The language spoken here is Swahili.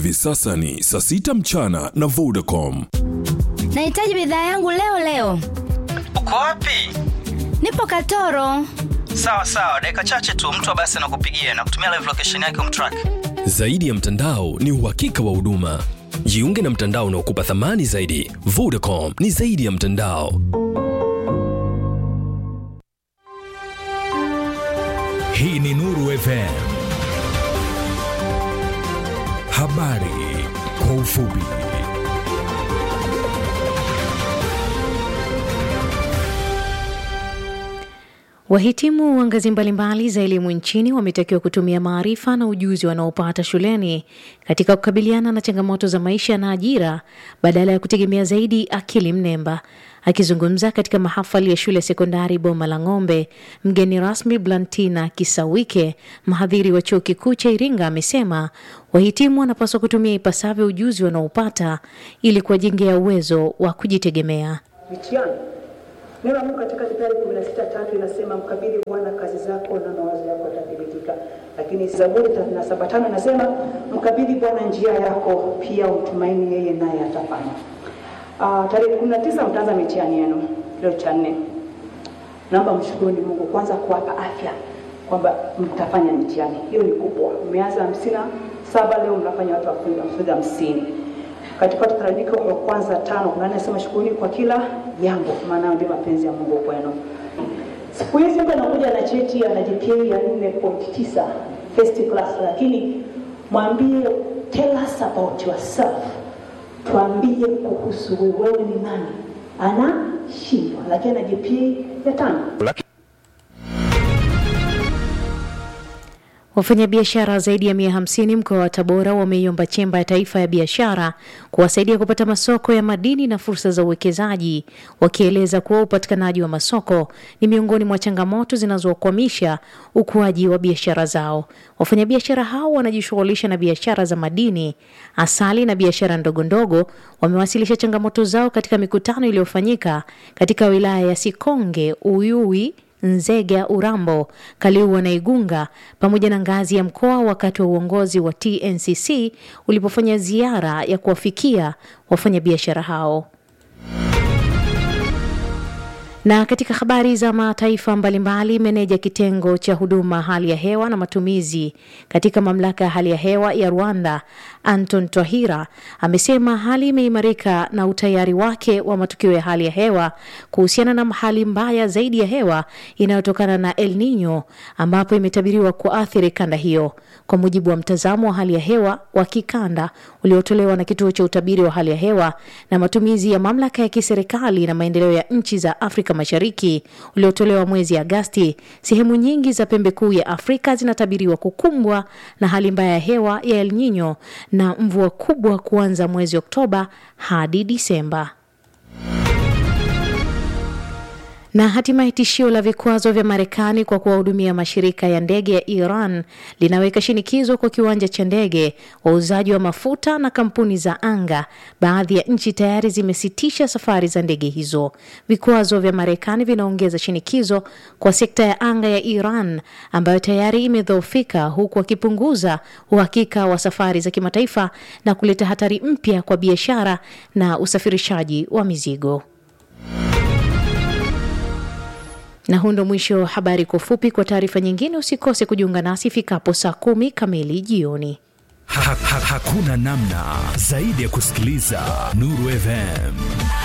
Hivi sasa ni saa sita mchana na Vodacom. Nahitaji bidhaa yangu leo leo. Uko wapi? Nipo Katoro. Sawa sawa, dakika chache tu mtu wa basi anakupigia na kutumia live location yake umtrack. Zaidi ya mtandao ni uhakika wa huduma. Jiunge na mtandao unaokupa thamani zaidi. Vodacom ni zaidi ya mtandao. Hii ni Nuru FM. Habari kwa ufupi. Wahitimu wa ngazi mbalimbali za elimu nchini wametakiwa kutumia maarifa na ujuzi wanaopata shuleni katika kukabiliana na changamoto za maisha na ajira badala ya kutegemea zaidi akili mnemba. Akizungumza katika mahafali ya shule ya sekondari Boma la Ng'ombe, mgeni rasmi Blantina Kisawike, mhadhiri wa chuo kikuu cha Iringa, amesema wahitimu wanapaswa kutumia ipasavyo ujuzi wanaopata ili kuwajengea uwezo wa kujitegemea. mitihani. Neno la Mungu katika Mithali 16:3 inasema mkabidhi Bwana kazi zako na mawazo yako yatathibitika. Lakini Zaburi 37:5 inasema mkabidhi Bwana njia yako, pia umtumaini yeye naye atafanya. Uh, tarehe 19 mtaanza mitihani yenu leo cha nne. Naomba mshukuruni Mungu kwanza kuwapa afya kwamba mtafanya mitihani. Hiyo ni kubwa. Mmeanza hamsini na saba leo mnafanya watu wafunga hamsini katika Wathesalonike wa kwanza tano kuna anasema shukuruni kwa kila jambo, maana ndio mapenzi ya Mungu kwenu. Siku hizi mtu anakuja na cheti ana GPA ya 4.9 first class, lakini mwambie tell us about yourself, tuambie kuhusu wewe, wewe ni nani? Anashindwa, lakini ana GPA ya tano. Wafanyabiashara zaidi ya mia hamsini mkoa wa Tabora wameiomba Chemba ya Taifa ya Biashara kuwasaidia kupata masoko ya madini na fursa za uwekezaji, wakieleza kuwa upatikanaji wa masoko ni miongoni mwa changamoto zinazokwamisha ukuaji wa biashara zao. Wafanyabiashara hao wanajishughulisha na biashara za madini, asali na biashara ndogo ndogo. Wamewasilisha changamoto zao katika mikutano iliyofanyika katika wilaya ya Sikonge, Uyui Nzega, Urambo, Kaliua na Igunga pamoja na ngazi ya mkoa wakati wa uongozi wa TNCC ulipofanya ziara ya kuwafikia wafanyabiashara hao. Na katika habari za mataifa mbalimbali, meneja kitengo cha huduma hali ya hewa na matumizi katika mamlaka ya hali ya hewa ya Rwanda, Anton Twahira, amesema hali imeimarika na utayari wake wa matukio ya hali ya hewa kuhusiana na hali mbaya zaidi ya hewa inayotokana na El Nino ambapo imetabiriwa kuathiri kanda hiyo. Kwa mujibu wa mtazamo wa hali ya hewa wa kikanda uliotolewa na kituo cha utabiri wa hali ya hewa na matumizi ya mamlaka ya kiserikali na maendeleo ya nchi za Afrika Mashariki uliotolewa mwezi Agasti, sehemu nyingi za pembe kuu ya Afrika zinatabiriwa kukumbwa na hali mbaya ya hewa ya El Nino na mvua kubwa kuanza mwezi Oktoba hadi Disemba. Na hatimaye tishio la vikwazo vya Marekani kwa kuwahudumia mashirika ya ndege ya Iran linaweka shinikizo kwa kiwanja cha ndege, wauzaji wa mafuta na kampuni za anga. Baadhi ya nchi tayari zimesitisha safari za ndege hizo. Vikwazo vya Marekani vinaongeza shinikizo kwa sekta ya anga ya Iran ambayo tayari imedhoofika, huku wakipunguza uhakika wa safari za kimataifa na kuleta hatari mpya kwa biashara na usafirishaji wa mizigo. Na huu ndo mwisho wa habari kwa ufupi. Kwa taarifa nyingine, usikose kujiunga nasi ifikapo saa kumi kamili jioni. Ha, ha, hakuna namna zaidi ya kusikiliza Nuru FM.